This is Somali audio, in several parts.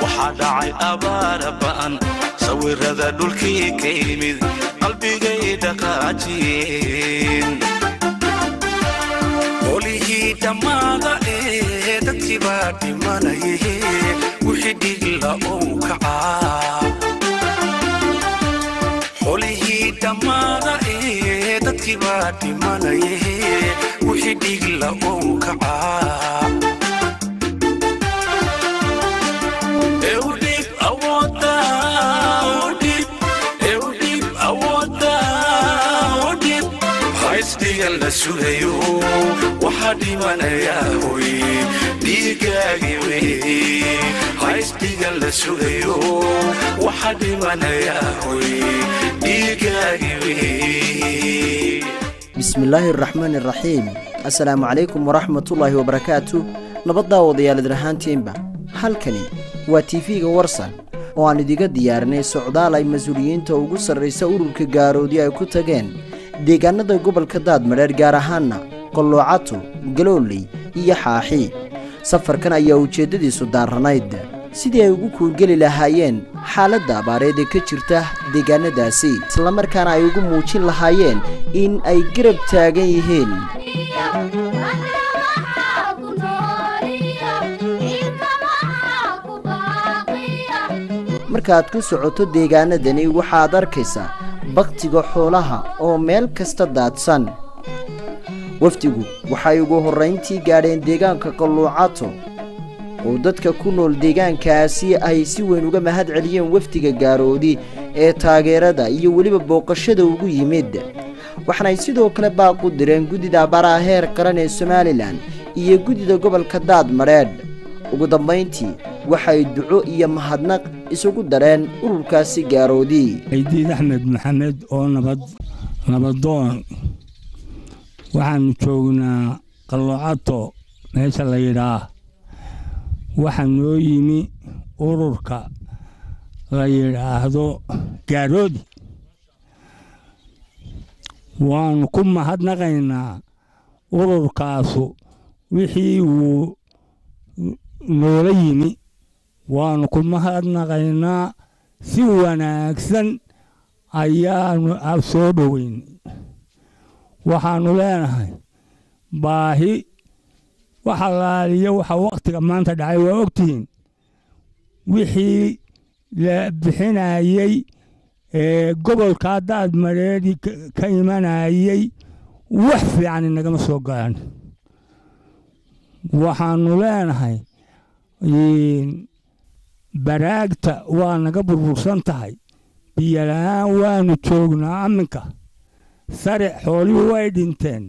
waxaa dhacay abaara ba'an sawirada dhulkii ka yimid qalbigay dhaqaajiyeen qolihii dhammaada ee dadkii baa dhimanaye wixii dhigla ou kacaa qolihii dhammaada ee dadkii baa dhimanaye wixii dhigla ou kacaa Eudip awoda, Eudip, Eudip awoda, Eudip. Haysdigan la sugayo, waxaa dhimanaya hoy, dhiigaagi wey. Haysdigan la sugayo, waxaa dhimanaya hoy, dhiigaagi wey. bismillaahi araxmaani araxiim assalaamu calaykum waraxmatullaahi wabarakaatu nabaddaa wadayaal idirahaantiinba halkani waa tiifiga warsan oo aan idiga diyaarinay socdaal ay mas-uuliyiinta ugu sarraysa ururka gaaroodi ay ku tageen deegaanada gobolka daadmadheer gaar ahaanna qalloocato galooley iyo xaaxi safarkan ayaa ujeeddadiisu daaranayd sidii ay ugu kuurgeli lahaayeen xaaladda abaareed ee ka jirta deegaanadaasi islamarkaana ay ugu muujin lahaayeen in ay garab taagan yihiin markaaad ku socoto deegaanadani waxaad arkaysaa bakhtiga xoolaha oo meel kasta daadsan wafdigu waxay ugu horrayntii gaadheen deegaanka qalluucato oo dadka ku nool deegaankaasi ay si weyn uga mahad celiyeen wafdiga gaaroodi ee taageerada iyo weliba booqashada ugu yimid waxaanay sidoo kale baaqu direen guddida abaaraha heer qaran ee somalilan iyo guddida gobolka daadmadheedh ugu dambayntii waxay duco iyo mahadnaq isugu dareen ururkaasi gaaroodi aydiid axmed maxamed oo nabad nabadoon waxaannu joognaa qalloocato meesha la yidhaah waxaa noo yimi ururka la yidhaahdo gaaroodi waannu ku mahadnaqaynaa ururkaasu wixii wuu noola yimi waannu ku mahadnaqaynaa si wanaagsan ayaannu soo dhoweynay waxaannu leenahay baahi wax allaaliyo waxa wakhtiga maanta dhacay waa ogtihiin wixii la bixinayey ee gobolkaa daadmadheedhi ka imanayey wax fiican inagama soo galan waxaannu leenahay baraagta waa naga burbursan tahay biyola-aan waannu joognaa amminka sare xoolihii way dhinteen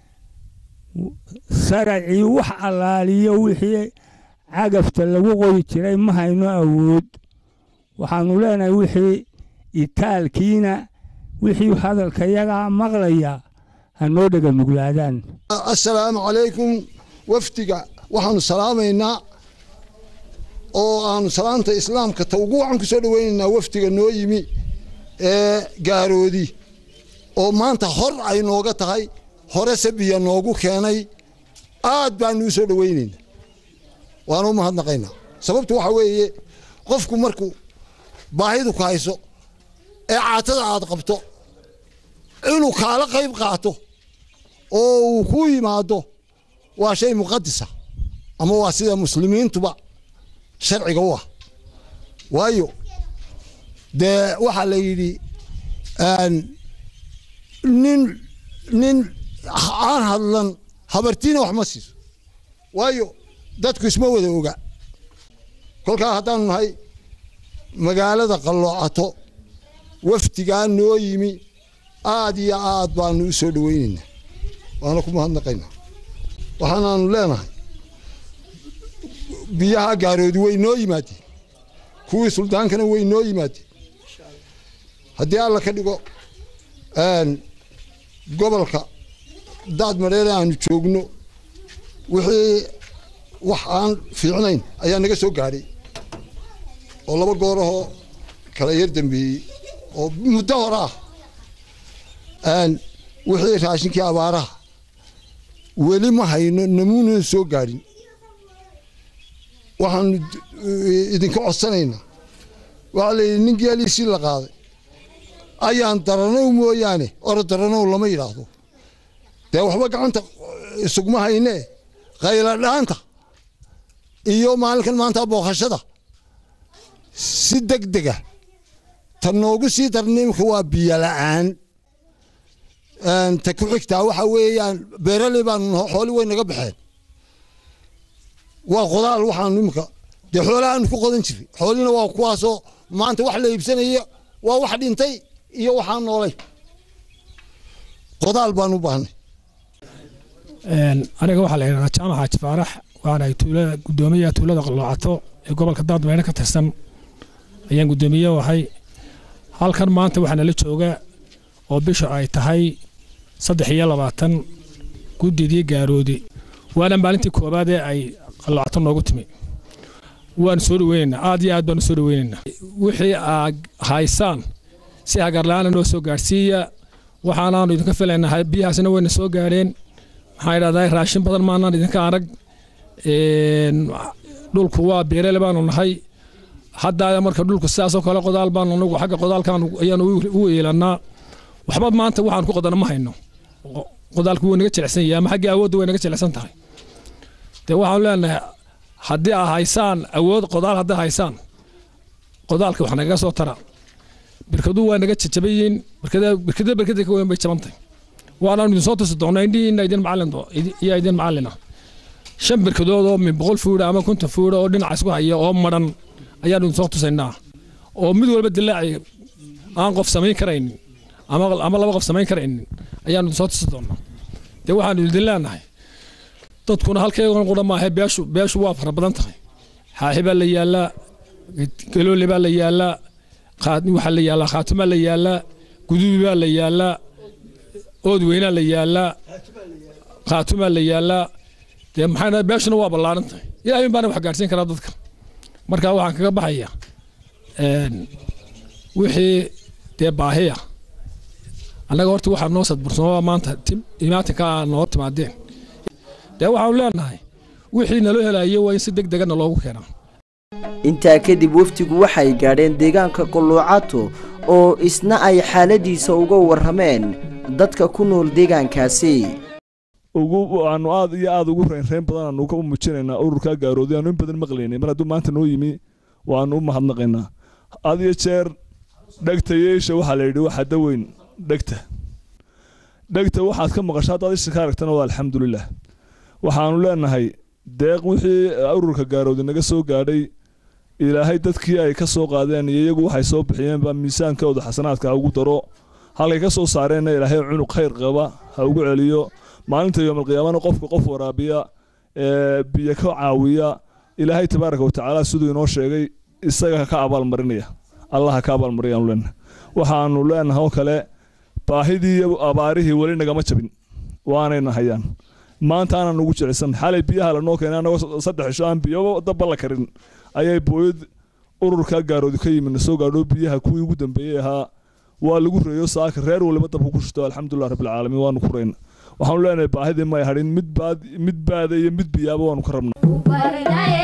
saracii wax allaaliyo wixii cagafta lagu qoyi jiray ma hayno awood waxaannu leenahay wixii itaalkiina wixii hadalka yagaa maqlaya ha noo dhega nuglaadaan assalaamu calaykum wafdiga waxaannu salaamaynaa oo aanu salaamta islaamka ta ugu wacan ku soo dhoweynaynaa wafdiga noo yimi ee gaaroodi oo maanta hor ay nooga tahay hore sabiya noogu keenay aad baanu u soo dhoweynayna waanu u mahadnaqaynaa sababtu waxaa weeye qofku markuu baahidu ku hayso ee caatada aad qabto inuu kaala qayb qaato oo uu ku yimaado waa shay muqadisa ama waa sida muslimiintuba sharciga u ah waayo dee waxaa la yidhi nin nin aan hadlan habartiina wax ma siiso waayo dadku isma wada oga kolkaa haddaanu nahay magaalada qalloocato wafdigaa noo yimi aad iyo aad baanu u soo dhoweynaynaa waana ku mahadnaqaynaa waxaanaanu leenahay biyaha gaaroodi way noo yimaadeen kuwii suldaankana way noo yimaadeen haddii alla ka dhigo gobolka daad madheere aanu joogno wixii wax aan fiicnayn ayaa naga soo gaadhay oo laba goorahoo kala yar dambeeyey oo muddo hore ah wixii raashinkii abaaraha weli ma hayno namuunana soo gaadhin waxaanu idinka codsanaynaa waxaa la yidhi nin geeliisii la qaaday ayaan daranow mooyaane oro daranow lama yidhaahdo dee waxba gacanta isugma haynee khayladhaanta iyo maalinkan maanta booqashada si deg dega ta noogu sii darna imika waa biyo la'aan ta ku xigtaa waxa weeyaan beeraley baanu naho xooli way naga baxeen waa qodaal waxaanu imika dee xoolahaanu ku qodan jiray xoolina waa kuwaasoo maanta wax la iibsanaya waa wax dhintay iyo waxaa noolay qodaal baan u baahnay aniga waxaa la yidhahdaa jaamac xaaji faarax waxaan ahay tuulada guddoomiyaha tuulada qaloocato ee gobolka daadmeydhe ka tirsan ayaan guddoomiye u ahay halkan maanta waxaa nala jooga oo bisha ay tahay saddex iyo labaatan guddidii gaaroodi waana maalintii koowaad ee ay qaloocato noogu timi waanu soo dhaweynaynaa aad iyo aad baanu soo dhaweynaynaa wixii aad haysaan si hagarla-aana noo soo gaadhsiiya waxaanaanu idinka filaynaa biyahaasna wayna soo gaadheen maxaa idhahdaa raashin badan maanaan idinka arag dhulku waa beerele baanu nahay haddaa marka dhulku sidaasoo kale qodaal baanu nagu xagga qodaalkaan ayaanu u yeelannaa waxba maanta waxaan ku qodana ma hayno qodaalku wuu naga jilicsan yahay ama xagga awoodda way naga jilicsan tahay dee waxaanu leenahay haddii aa haysaan awood qodaal hadday haysaan qodaalka wax nagaga soo tara birkadu waa naga jajaban yihiin birkada birkada birkada ka weyn bay jabantay waanaanu idin soo tusi doonaa indhihiina idin macallin iyo idin macallina shan birkadood oo min boqol fuudha ama konton fuudha oo dhinaca isku haya oo madhan ayaanu idin soo tusaynaa oo mid walba dilaaci aan qof samayn karaynin ama ama laba qof samayn karaynin ayaanu idin soo tusi doonaa dee waxaanu idin leenahay dadkuna halkeegan qura maahe beeshu beeshu waa fara badan tahay xaaxi baa la yaallaa galoole baa la yaallaa waxaa la yaallaa khaatumaa la yaallaa gudubi baa la yaallaa ood weynaa la yaallaa khaatumaa la yaallaa dee maxaa beeshuna waa ballaaran tahay ilaahay baana wax gaadhsiin karaa dadka marka waxaan kaga baxaya wixii dee baahiya annaga horta waxaa noo sadbursanoo maanta imaatinka aa noo timaadeen dee waxaanu leenahay wixii naloo helayo waa in si deg degana loogu keenaa intaa kadib wafdigu waxay gaadheen deegaanka qolluucato oo isna ay xaaladiisa uga warrameen dadka ku nool deegaankaasi ugu aanu aad iyo aad ugu reynreyn badan aanu ka muujinaynaa ururkaa gaarooday aanu in badan maqlaynay mar hadduu maanta noo yimi waanu u mahadnaqaynaa had iyo jeer dhegta yeesha waxaa la yidhi waxaa daweyn dhegta dhegta waxaad ka maqasho haddaad isha ka aragtana waa alxamdulilah waxaanu leenahay deeq wixii ururka gaarooday naga soo gaadhay ilaahay dadkii ay ka soo qaadeen iyo iyagu waxay soo bixiyeenba miisaankooda xasanaadka ha ugu daro halkay ka soo saareenna ilaahay cunuq khayr qaba ha ugu celiyo maalinta yoomalqiyaamana qofka qof waraabiya biyo ka caawiya ilaahay tabaaraka watacaala siduu inoo sheegay isaga ka abaalmarinaya allah ka abaalmariyaanu leenahay waxaanu leenahay oo kale baahidii iyo abaarihii weli nagama jabin waanayna hayaan maanta aanan ugu jeclisan xalay biyaha lanoo keenay anagoo saddex isho aan biyo daba la karin ayay booyad ururkaa gaaroodi ka yimid na soo gaadho biyaha kuwii ugu dambeeyey ahaa waa lagu reeyo saaka reer waliba dabka ku shito alxamdulilah rabbilcaalamiin waanu ku reyna waxaanu leenahay baahidii may hadhin mid baad mid baada iyo mid biyaaba waanu ka rabnaa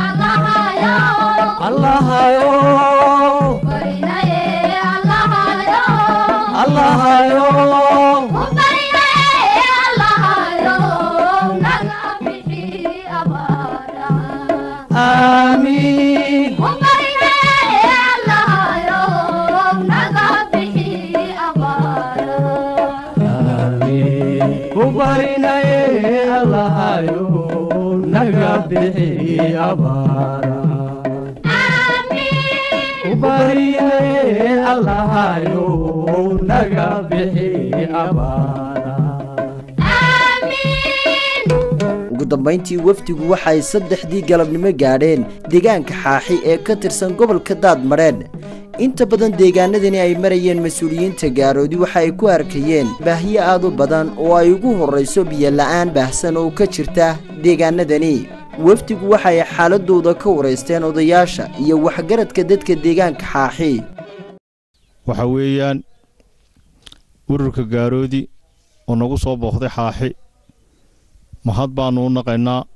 ugu dambayntii wafdigu waxay saddexdii galabnimo gaadheen deegaanka xaaxi ee ka tirsan gobolka daadmadheedh inta badan deegaanadani ay marayeen mas-uuliyiinta gaaroodi waxa ay ku arkayeen baahiyo aad u badan oo ay ugu horrayso biyo-la'aan baahsan oo ka jirta deegaanadani wafdigu waxay xaaladooda ka waraysteen odayaasha iyo waxgaradka dadka deegaanka xaaxi waxa weeyaan ururka gaaroodi oo nagu soo booqday xaaxi mahad baannu u naqaynaa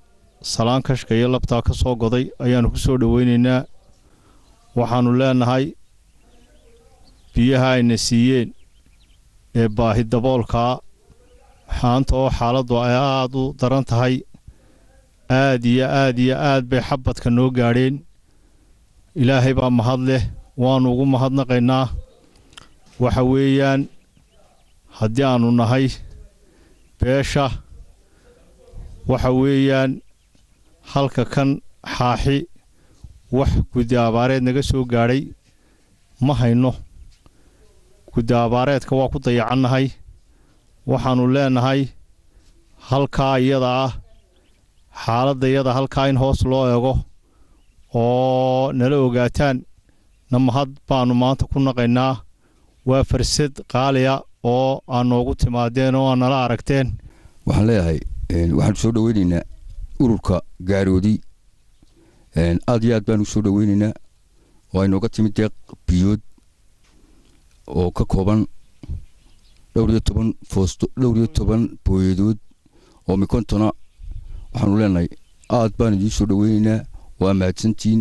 salaan kashka iyo labtaa ka soo goday ayaannu ku soo dhowaynaynaa waxaannu leennahay biyaha ayna siiyeen ee baahi daboolkaa maanta oo xaaladdu ay aad u daran tahay aad iyo aad iyo aad bay xabadka noo gaadheen ilaahay baa mahad leh waannu ugu mahadnaqaynaa waxa weeyaan haddii aannu nahay beesha waxa weeyaan halka kan xaaxi wax guddi abaareed naga soo gaadhay ma hayno guddi abaareedka waa ku dayacannahay waxaannu leennahay halkaa iyada ah xaaladda iyada halkaa in hoos loo eego oo nala ogaataan na mahad baannu maanta ku naqaynaa waa farsad qaaliya oo aad noogu timaadeen oo aad nala aragteen waxaan leeyahay waxaanu soo dhoweynaynaa ururka gaaroodi aad iyo aad baanu soo dhoweynaynaa oo ay nooga timid deeq biyood oo ka kooban dhowr iyo toban foosto dhowr iyo toban booyadood oo mikontona waxaanu leenahay aad baan idiin soo dhoweynaynaa waa mahadsantihiin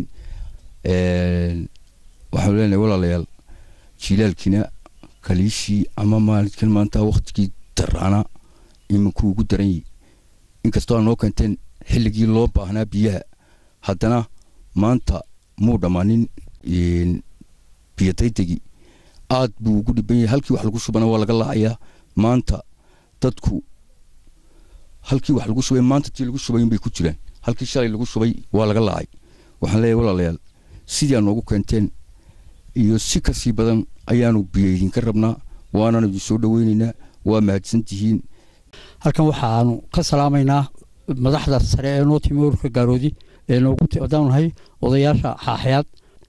waxaanu leenahay walaalayaal jilaalkiina kaliishii ama maalinkan maanta waktigii daraana iminkuu ugu daran yahi inkastoo aad noo keenteen xilligii loo baahnaa biyaha haddana maanta muu dhammaanin biyadaydegii aad buu ugu dhiban yahay halkii wax lagu shubana waa laga laacayaa maanta dadku halkii wax lagu shubay maanta tii lagu shubay unbay ku jiraan halkii shalay lagu shubay waa laga laacay waxaan leeyahay walaalayaal sidii aad noogu keenteen iyo si kasii badan ayaanu biyo idinka rabnaa waanaan idin soo dhoweynaynaa waa mahadsantihiin halkan waxaanu ka salaamaynaa madaxda sare ee noo timi ururka gaaroodi ee noogu haddaanu nahay odayaasha xaaxyaad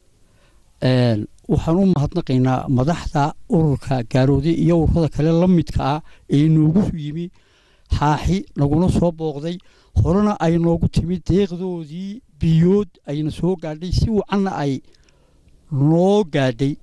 waxaan u mahadnaqaynaa madaxda ururka gaaroodi iyo ururada kale la midka ah ee noogu yimi xaaxi naguna soo booqday horena ay noogu timid deeqdoodii biyood ayna soo gaadhay si wacanna ay noo gaadhay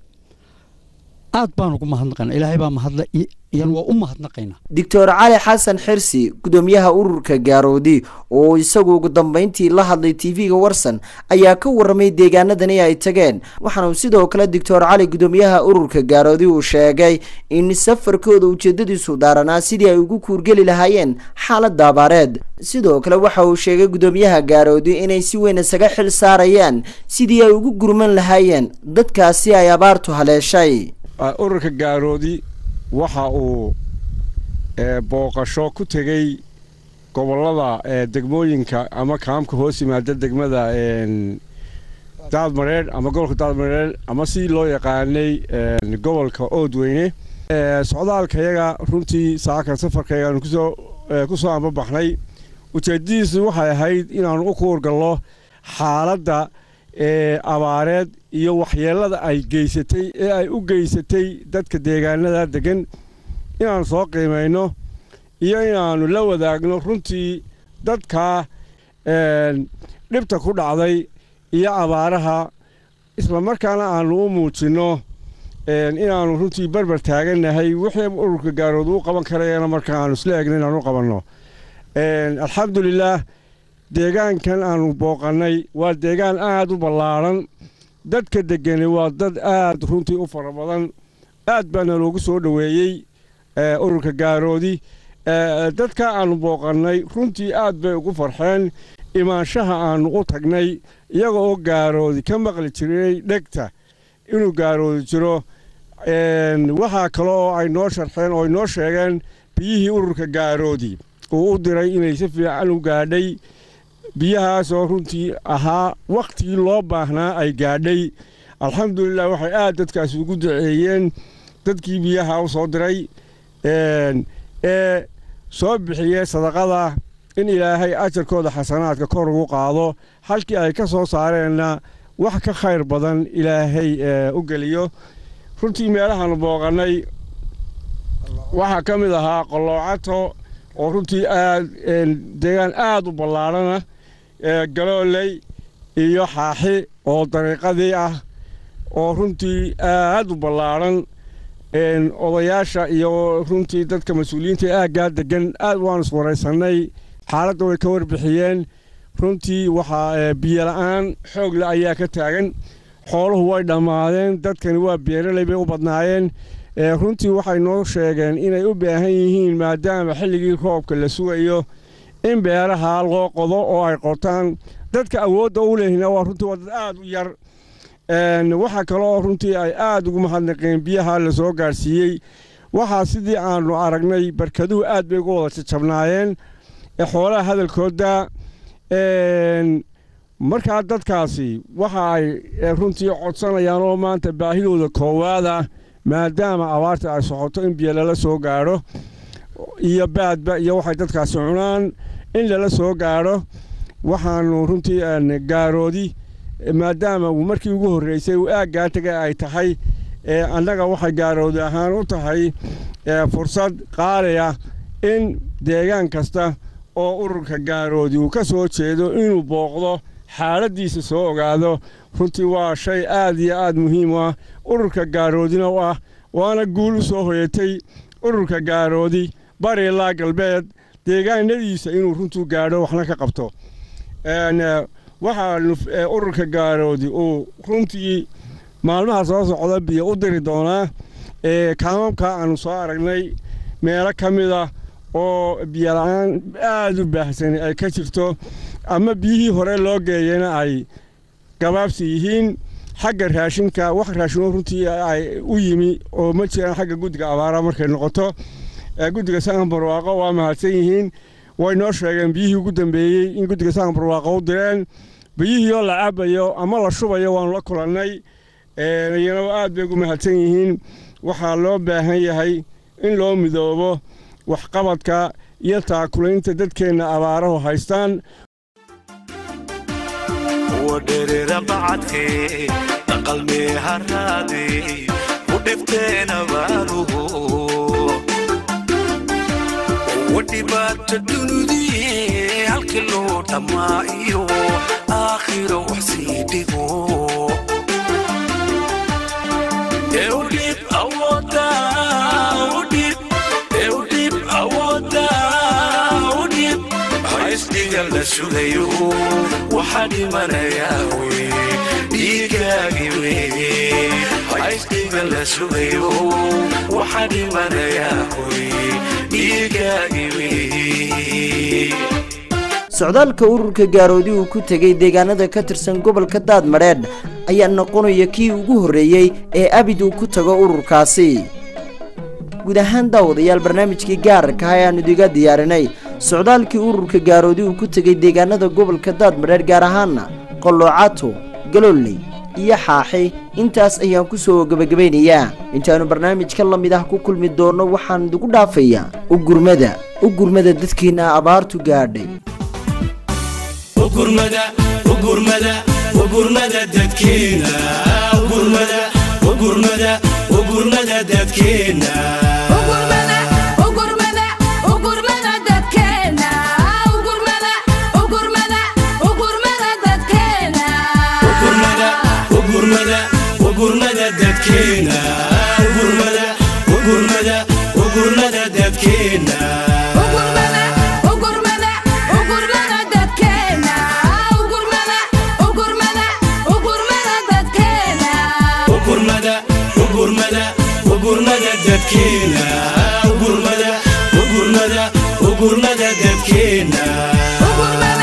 aad baan ugu mahadnaqaynaa ilaahay baa mahadla iyan waa u mahadnaqaynaa doctor cali xasan xirsi gudoomiyaha ururka gaaroodi oo isagu ugu dambeyntii la hadlay tv-ga warsan ayaa ka waramay deegaanadani ay tageen waxaana sidoo kale doctor cali gudoomiyaha ururka gaaroodi uu sheegay in safarkooda ujeedadiisu daaranaa sidii ay ugu kuurgeli lahaayeen xaalada abaareed sidoo kale waxa uu sheegay gudoomiyaha gaaroodi inay si weyn isaga xil saarayaan sidii ay ugu gurman lahaayeen dadkaasi ay abaartu haleeshay ururka gaaroodi waxa uu booqasho ku tegey gobollada degmooyinka ama kaamka hoos yimaada degmada daadmareer ama gobolka daadmareer ama si loo yaqaanay gobolka oodweyne socdaalkayaga runtii saakan safarkayaanu kusoo ku soo ambabaxnay ujeedadiisu waxay ahayd inaanu u kuurgallo xaaladda abaareed iyo waxyeellada ay geysatay ee ay u geysatay dadka deegaanada degan inaannu soo qiimayno iyo inaannu la wadaagno runtii dadka dhibta ku dhacday iyo abaaraha islamarkaana aannu u muujinno inaannu runtii barbar taagannahay wixii ururka gaarood uu qaban karayana marka aannu isla egno inaanu u qabanno alxamdulilaah deegaankan aannu booqannay waa deegaan aad u ballaadhan dadka degani waa dad aad runtii u fara badan aad baana loogu soo dhoweeyey ururka gaaroodi dadka aannu booqannay runtii aad bay ugu farxeen imaanshaha aannu u tagnay iyaga oo gaaroodi ka maqli jiray dhegta inuu gaaroodi jiro waxaa kale oo ay noo sharxeen oo ay noo sheegeen biyihii ururka gaaroodi uu u diray inay si fiican u gaadhay biyahaas oo runtii ahaa wakhtigii loo baahnaa ay gaadhay alxamdulilah waxay aad dadkaasi ugu duceeyeen dadkii biyaha u soo diray ee soo bixiyey sadaqada in ilaahay ajarkooda xasanaadka kor ugu qaado halkii ay ka soo saareenna wax ka khayr badan ilaahay u geliyo runtii meelahaanu booqannay waxaa ka mid ahaa qalloocato oo runtii aad deegaan aad u ballaadhana galooley iyo xaaxi oo dariiqadii ah oo runtii aad u ballaadhan odayaasha iyo runtii dadka mas-uuliyiinta aaggaa degan aad waanu iswaraysannay xaaladda way ka warbixiyeen runtii waxaa biyo la'aan xoog le ayaa ka taagan xooluhu way dhammaadeen dadkani waa beeraley bay u badnaayeen runtii waxay noo sheegeen inay u baahan yihiin maadaama xilligii roobka la sugayo in beeraha loo qodo oo ay qotaan dadka awoodda u lehina waa runtii waa dad aad u yar waxaa kaloo runtii ay aad ugu mahadnaqeen biyaha la soo gaadhsiiyey waxaa sidii aanu aragnay barkaduhu aad bay uga wada jajabnaayeen xoolaha hadalkooda markaa dadkaasi waxa ay runtii codsanayaan oo maanta baahidooda koowaada maadaama abaarta ay socoto in biyo lala soo gaadho iyo baadba iyo waxay dadkaasi cunaan in lala soo gaadho waxaanu runtii gaaroodi maadaama markii ugu horreysay uu aaggaa taga ay tahay annaga waxay gaaroodi ahaan u tahay fursad qaaliya in deegaan kasta oo ururka gaaroodi uu ka soo jeedo inuu booqdo xaaladdiisa soo ogaado runtii waa shay aad iyo aad muhiim u ah ururka gaaroodina u ah waana guul u soo hoyatay ururka gaaroodi bari ilaa galbeed deegaanadiisa inuu runtuu gaadho waxna ka qabto waxaa ururka gaaroodi uu runtii maalmaha soo socda biyo u diri doonaa kaamamka aanu soo aragnay meelo ka mida oo biyo la-aan aad u baahsan ay ka jirto ama biyihii hore loo geeyana ay gabaabsi yihiin xagga raashinka wax raashinoo runtii ay u yimi oo ma jiraan xagga guddiga abaara markay noqoto guddiga sahan barwaaqo waa mahadsan yihiin way noo sheegeen biyihii ugu dambeeyey in guddiga sahan barwaaqo u direen biyihii oo la cabayo ama la shubayo waanu la kulannay iyana aad bay ugu mahadsan yihiin waxaa loo baahan yahay in loo midoobo waxqabadka iyo taakulaynta dadkeenna abaarahu haystaan wadherera bacadkee dhaqalmee haraadee u dhibteen abaaruhu wadhibaata dunudii halkii loo dhammaa iyo aakhiro wax sii dhigo eudhib awooda udhib eudhib awooda udhib haysdhiga la sugayo waxaa dhimanayaa wey dhiigaagi wey haysdhiga la sugayo waxaa dhimanayaa wey dhiigaagi wey socdaalka ururka gaaroodi uu ku tegey deegaanada ka tirsan gobolka daadmadheedh ayaa noqonaya kii ugu horreeyey ee abid uu ku tago ururkaasi guud ahaan daawadayaal barnaamijkii gaararka ah ayaanu idiga diyaarinay socdaalkii ururka gaaroodi uu ku tegey deegaanada gobolka daadmadheedh gaar ahaana qalloocato galooley iyo xaaxi intaas ayaan ku soo gebagabaynayaa intaannu barnaamijka la mid ah ku kulmi doonno waxaan idigu dhaafayaa ugurmada u gurmada dadkiinna abaartu gaadhay ugurmada ugurmada ugurmada dadkeena ugurmada ugurmada ugurmada dadkeena ugurmada ugurmada dadkeena ugurmada ugurmada ugurmada dadkeena ugurmada ugurmada ugurmada dadkeena ugurmada ugurmada ugurmada dadkeena